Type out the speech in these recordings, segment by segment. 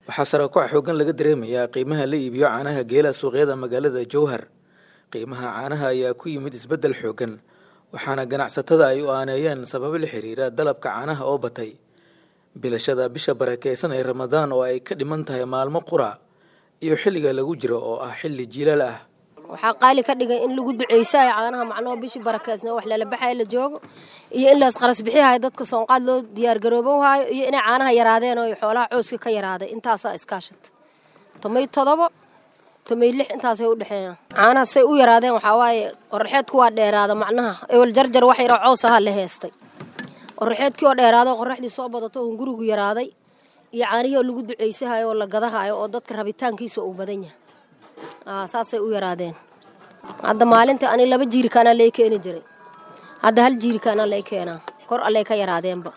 waxaa saraakuca xoogan laga dareemayaa qiimaha la iibiyo caanaha geela suuqyada magaalada jowhar qiimaha caanaha ayaa ku yimid isbeddel xoogan waxaana ganacsatada ay u aaneeyeen sababo la xiriira dalabka caanaha oo batay bilashada bisha barakeysan ee ramadaan oo ay ka dhiman tahay maalmo qura iyo xilliga lagu jiro oo ah xilli jilaal ah waxaa qaali ka dhigay in lagu duceysayo caanaha macnoo bishii barakeysna wax lalabaxayo la joogo iyo in laas qaras bixihayo dadka soonqaad loo diyaargaroobohayo iyo inay caanaha yaraadeen oo xoolaha cooska ka yaraaday intaasaa iskaashata tomay todobo tomay lix intaasay u dhexeeyaan caanaha say u yaraadeen waxaa waaye qoraxeedku waa dheeraada macnaha ewel jarjar wax yaroo coos ahaa la heestay qoraxeedkii oo dheeraada qoraxdii soo badato oon gurigu yaraaday iyo caanihii oo lagu duceysahayo oo la gadahayo oo dadka rabitaankiisa uu badan yahay saasay u yaraadeen hadda maalinta ani laba jiirikaana lay keeni jiray hadda hal jiirikaana lay keenaa kor allay ka yaraadeenba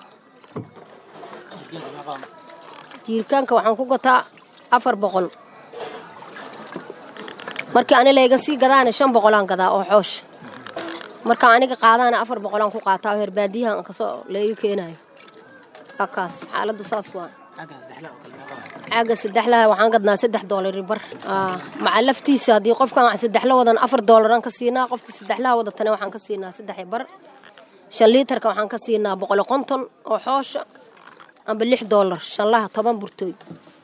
jiirikaanka waxaan ku gataa afar boqol markii ani layga sii gadaana shan boqolaan gadaa oo xoosha marka aniga qaadaana afar boqolaan ku qaataa oo herbaadiyahan kasoo layga keenayo akaas xaaladdu saas waa caaga saddexlaha waxaan gadnaa saddex doolari bar maca laftiisa haddii qofkan saddexla wadan afar doolaraan ka siinaa qofkii saddexlaha wadatana waxaan ka siinaa saddex bar shan liitarka waxaan ka siinaa boqolo konton oo xoosha amba lix doolar shanlaha toban burtooy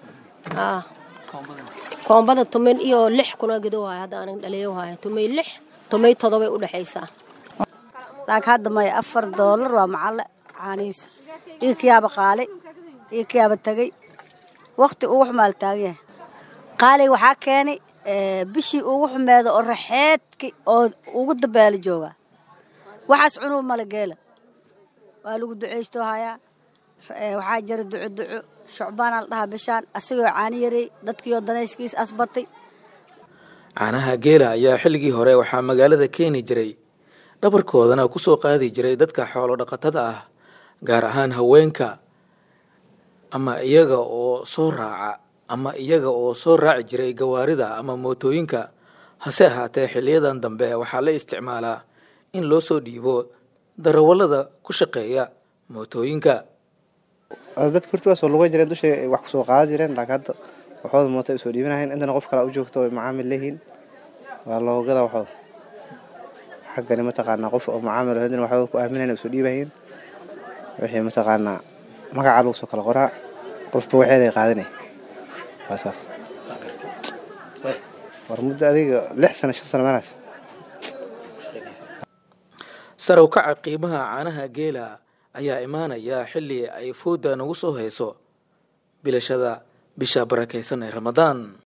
koombada tomay iyo lix kuna gado waaya hadda anig dhaliyo waaya tomay lix tomay todobay u dhexaysaa laakiin hadda maya afar doolar waa macalle caanihiisa iyo kiyaaba qaali iyo kiyaaba tegey wakti ugu xumaal taagan yahay qaaliga waxaa keenay bishii ugu xumeeda oo raxeedki oo ugu dabeela joogaa waxaas cunub mala geela waa lagu duceysto hayaa waxaa jira duco duco shucbaanaa la dhahaa bishaan asigoo caani yaray dadkiioo danayskiis asbatay caanaha geela ayaa xilligii hore waxaa magaalada keeni jiray dhabarkoodana ku soo qaadi jiray dadka xoolo dhaqatada ah gaar ahaan haweenka ama iyaga oo soo raaca ama iyaga oo soo raaci jiray gawaarida ama mootooyinka hase ahaatee xiliyadan dambe waxaa la isticmaalaa in loo soo dhiibo darawallada ku shaqeeya mootooyinka dadka horti waa soo lugan jireen dushay wax kusoo qaadan jireen laakiin hadda waxooda mooto ay usoo dhiibanahayn intana qof kale u joogto ay macaamil leeyihiin waa loogada waxooda xaggani mataqaanaa qof oo macaamil hadina waxooda ku aaminayn usoo dhiibahayn wixii mataqaanaa magacaa lagu soo kala qoraa qofba waxeeday qaadanay waa saas war muddo adiga lix sano shan sano meelaas sar u kaca qiimaha caanaha geela ayaa imaanaya xilli ay fooda nagu soo hayso bilashada bisha barakaysan ee ramadaan